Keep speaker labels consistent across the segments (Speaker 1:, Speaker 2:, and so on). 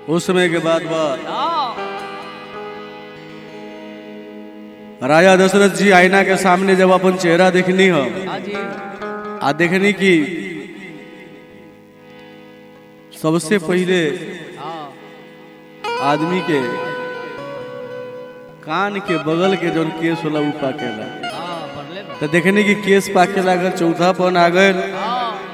Speaker 1: उस समय के बाद बात
Speaker 2: हाँ
Speaker 1: राजा दशरथ जी आईना के सामने जब अपन चेहरा देखनी हो
Speaker 2: हाँ जी
Speaker 1: आ देखनी कि सबसे पहले
Speaker 2: हाँ
Speaker 1: आदमी के कान के बगल के जौन केस होला उ पाकेला
Speaker 2: हाँ पढ़ले बा।
Speaker 1: तो देखनी कि केस पाके लागल चौथा पन आ गए
Speaker 2: हाँ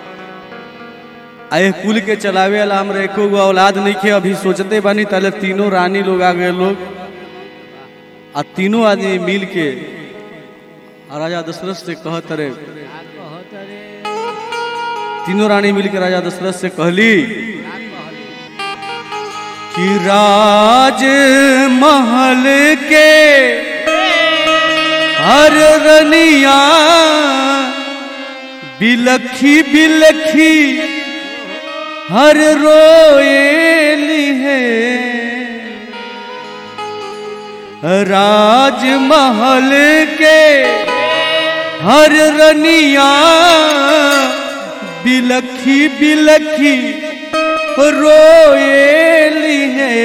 Speaker 1: आए कुल के चलावे वाला हमरा एको गो औलाद नहीं खे अभी सोचते बानी ताले तीनों रानी लोग आ गए लोग आ तीनों आदमी मिल के आ राजा दशरथ से कहत रहे
Speaker 2: का कहत रे
Speaker 1: तीनों रानी मिल के राजा दशरथ से कहली
Speaker 2: का कहली
Speaker 1: कि राज महल के हर रनिया बिलखी बिलखी हर रोएली है राजमहल के हर रनिया बिलखी बिलखी रोएली है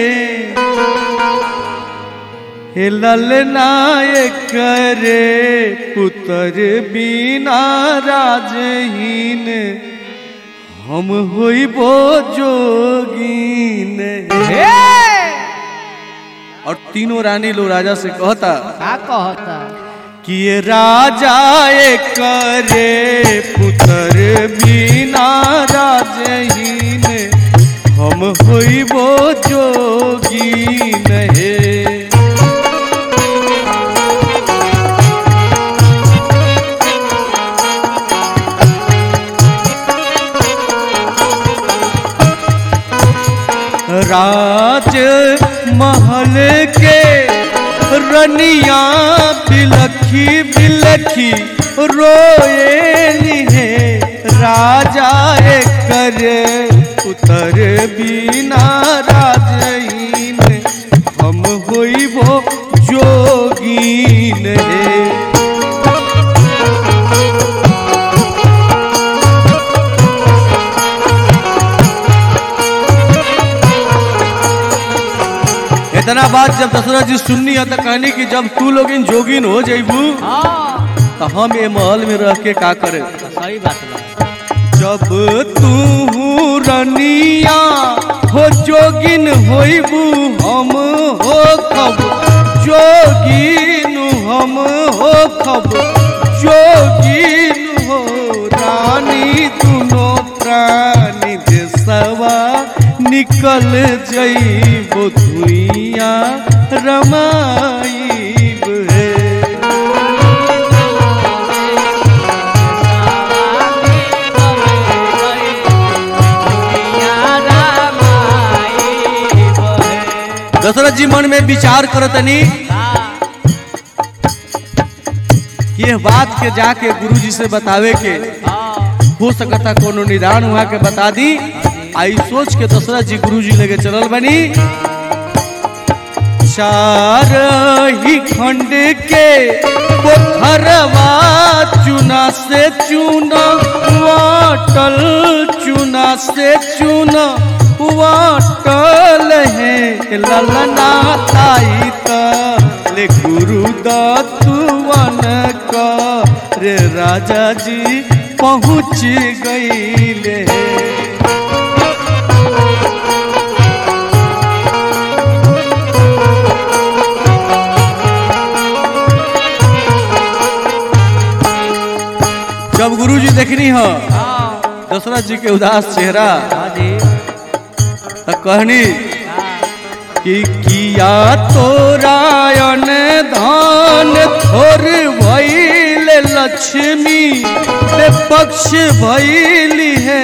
Speaker 1: हे ललनायक रे पुत्र बिना राजहीन हम होइबो जोगीन हे और तीनों रानी लोग राजा से कहता
Speaker 2: का कहता
Speaker 1: कि ये राजा एक रे पुत्र बिना राजहीन हम होइबो जोगीन हे राज महल के रनिया बिलखी बिलखी रोएली है राजा कर उतर बिना राजहीन हम होइबो जोगीन है इतना बात जब दशरथ जी सुननी है तो कहनी कि जब तू लोग इन जोगिन हो जइबू
Speaker 2: हाँ
Speaker 1: तो हम ये महल में रह के का करे
Speaker 2: तो सही बात बा
Speaker 1: जब तू रनिया हो जोगिन होइबू हम हो खब जोगिन हम हो खब जोगिन हो रानी दुनो प्राणी देसवा निकल जइबो धुइया रमाइब है दशरथ जी मन में विचार करतनी कि यह बात के जाके गुरु जी से बतावे के हो सकता कोनो निदान हुआ के बता दी आई सोच के दशरथ जी गुरु जी लगे चलल बनी चार ही खंड के पोखरवा चुना से चुना वाटल चुना से चुना वाटल है ललना ताई तले गुरु दत्तवन रे राजा जी पहुँच गईले जब गुरु जी देखनी हो दशरथ जी के उदास चेहरा तो कहनी कि किया तो रायन धान थोर भइल लक्ष्मी पे पक्ष भइली है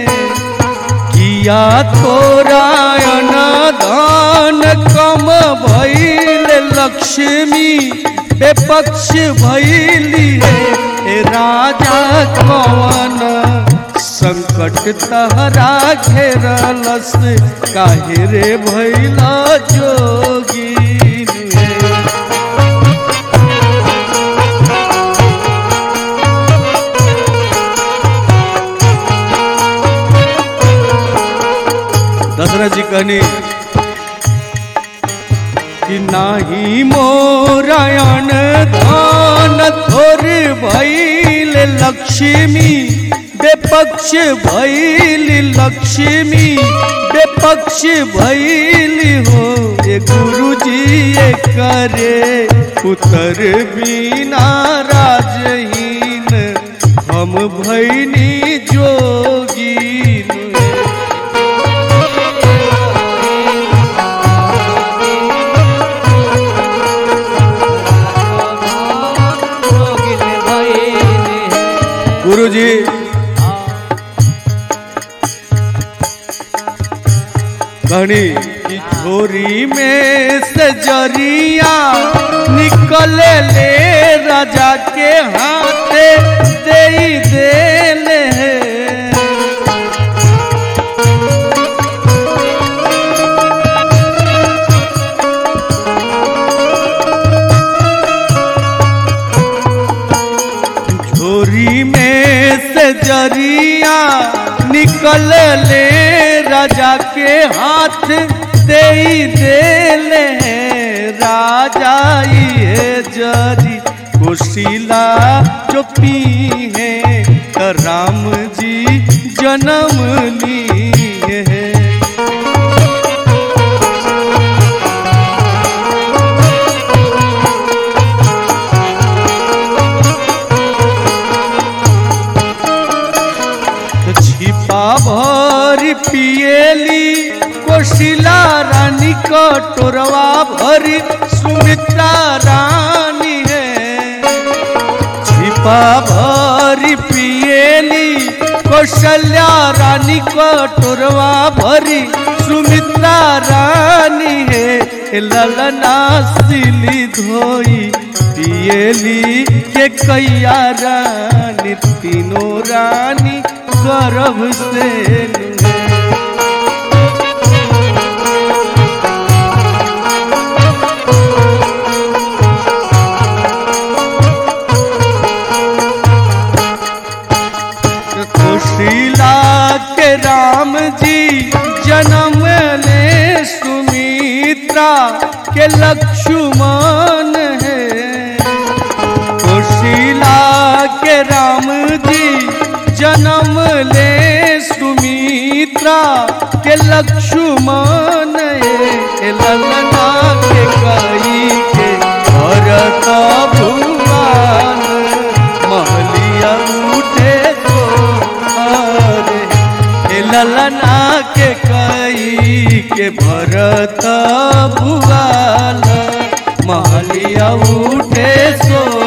Speaker 1: किया तो रायन धान कम भइल लक्ष्मी पे पक्ष भइली है ए राजा कवन संकट तहरा घेरलस काहे रे भैला जोगीन हे। दशरथ जी कहनी कि नाही मोरायण धान थोर भैल लक्ष्मी बेपक्ष भैल लक्ष्मी बेपक्ष भैल हो ये गुरुजी ये करे पुतर बिना राजहीन हम भैनी जोगीन
Speaker 2: जोगिन भइले हे।
Speaker 1: गुरुजी घड़ी की झोरी में से जरिया निकल ले राजा के हाथे दे देले हैं झोरी में से जरिया निकल ले राजा के हाथ दे देले हैं राजा ये जरी कुशीला जो पी है तो राम जी जन्म लिए हैं छिपा भर पिएली कोशिला रानी कटोरवा भरी सुमित्रा रानी है छिपा भरी पिएली कौशल्या रानी कटोरवा भरी सुमित्रा रानी है ललना सिली धोई पिएली के कैया रानी तीनों रानी गर्भ से है सुशीला के राम जी जन्म ले सुमित्रा के लक्ष्मण है सुशीला के राम जी जन्म ले सुमित्रा के लक्ष्मण है ललना के कई के भरत भुवन महलिया उठे तो अरे हे ललना के कई के भरत भुवन महलिया उठे सो